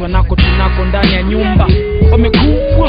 kuonyeshwa nako tunako ndani ya nyumba wamekuwa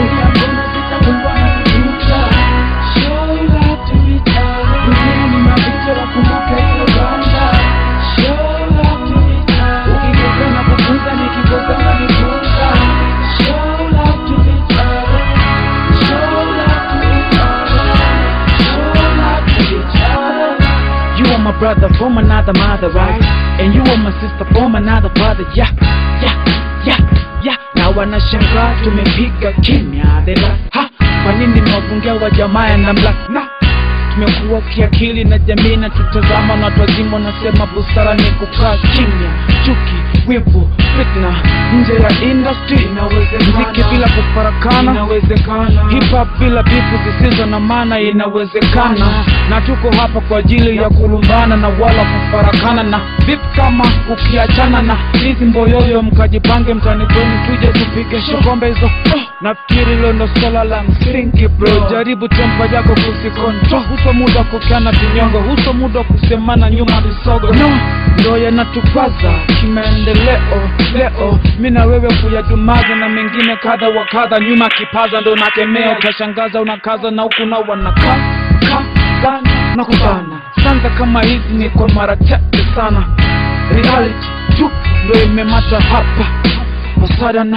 You are my brother from another mother, right? And you are my sister from another father, yeah, yeah, yeah, yeah. Na wanashangaa tumepiga kimya dela, ha, kwa nini mwafungia wa jamaa na mla na tumekuwa kiakili na jamii na tutazama na watu wazima wanasema busara ni kukaa kimya, chuki, wivu, fitna nje ya industry mziki bila kufarakana Inawezekana. hip hop bila bifu zisizo na maana inawezekana na tuko hapa kwa ajili ya kulumbana na wala kufarakana na vipi kama ukiachana na hizi mboyoyo mkajipange mtani kwenu tuje tupige shokombe hizo oh, nafikiri hilo ndo swala la msingi bro jaribu tempa yako kusikontrol huso muda wa kukiana vinyongo huso muda wa kusemana nyuma visogo no ndo yanatupaza kimaendeleo leo mi na wewe kuyadumaza na mengine kadha wa kadha nyuma kipaza ndo nakemea utashangaza unakaza na huku na wanaka bana na kubana sanza kama hizi ni kwa mara chache sana reality tu ndo imemata hapa wasadana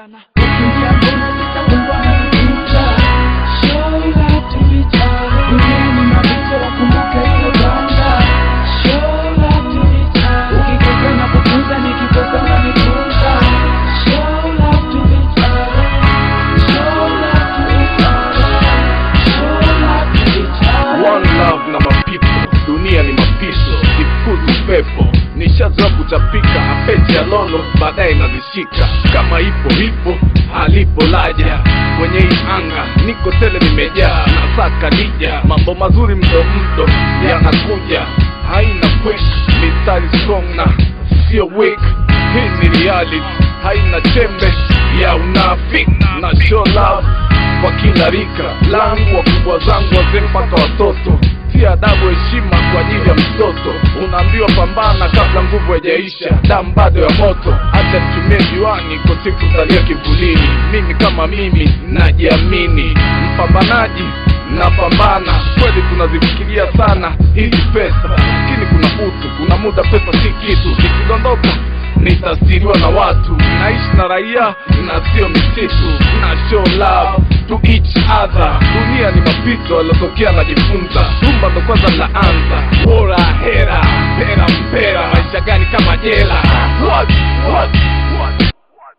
One love na mapipo, dunia ni mapiso, sifukuzi upepo, nishazoea kutapika apeji ya lolo, baadaye nazishika kama ipo ipo, halipo laja kwenye hii anga, niko tele nimejaa, nasaka lija, mambo mazuri mdo mdo yanakuja, haina quick, mistari strong na sio weak, hii ni reality, haina chembe ya unafiki na show love kwa kila rika langu, wakubwa zangu, wazee mpaka watoto. Si adabu, heshima kwa ajili ya mtoto. Unaambiwa pambana kabla nguvu haijaisha, damu bado ya moto. Acha nitumie juani, kwa siku talia kivulini. Mimi kama mimi najiamini, mpambanaji napambana kweli, tunazifikiria sana hizi pesa, lakini kuna utu, kuna muda pesa si kitu, ikidondoka nitasiriwa na watu, naishi na raia na sio misitu, na show love to each other. Dunia ni mapito aliotokea najifunza, tumba ndo kwanza naanza, bora hera pera mpera, maisha gani kama jela? What? What? What?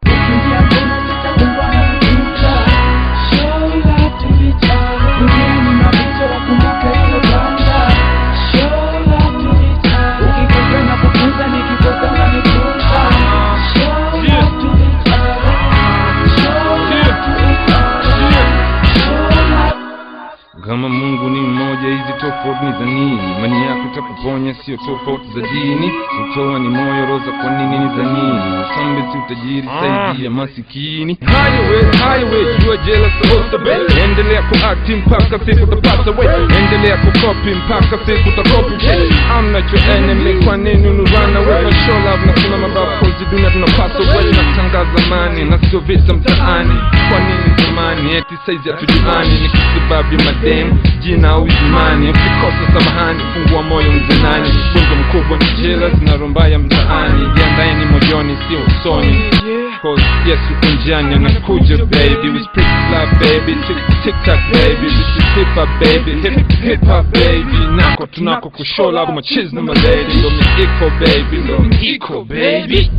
Kama Mungu ni mmoja, hizi tofauti ni za nini? Imani yako itakuponya, sio tofauti za dini. Kutoa ni moyo, roza kwa nini ni za nini? Usambe si utajiri, saidia masikini. Highway, highway, jua jela supposed to be. Endelea kuakti mpaka siku utapata way. Endelea kukopi mpaka siku utakopi way. I'm not your enemy, kwa nini unu run away? No show love na kuna mabavu, cause dunia tunapasa way. Natangaza amani na sio vita mtaani. Kwa nini zamani? Eti saizi hatujuani, ni kwa sababu ya madem jina au imani. Ukikosa samahani, fungua moyo mzenani. Funzo mkubwa ni jela zinarombaya mtaani. Jiandaeni moyoni, sio usoni. Cause yes, uko njiani anakuja baby. We speak love baby, tick tick tack baby. This is hip hop baby, hip hip hop baby. Nako tunako kushola kwa machiz na malady. Ndo mi iko baby, ndo mi iko baby.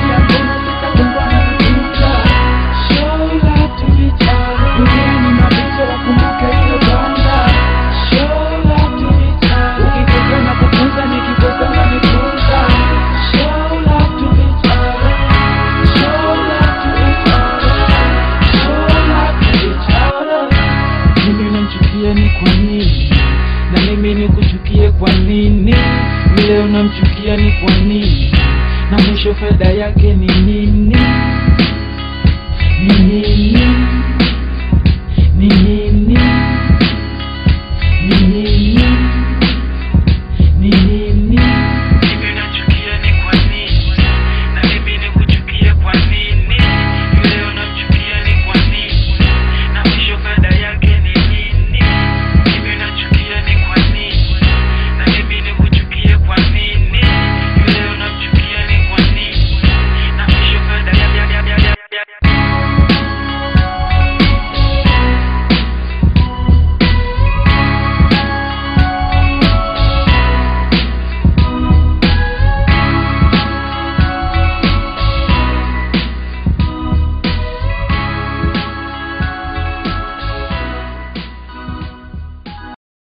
mimi unamchukia ni kwa nini na mimi nikuchukie kwa nini vile unamchukia ni kwa nini na mwisho faida yake ni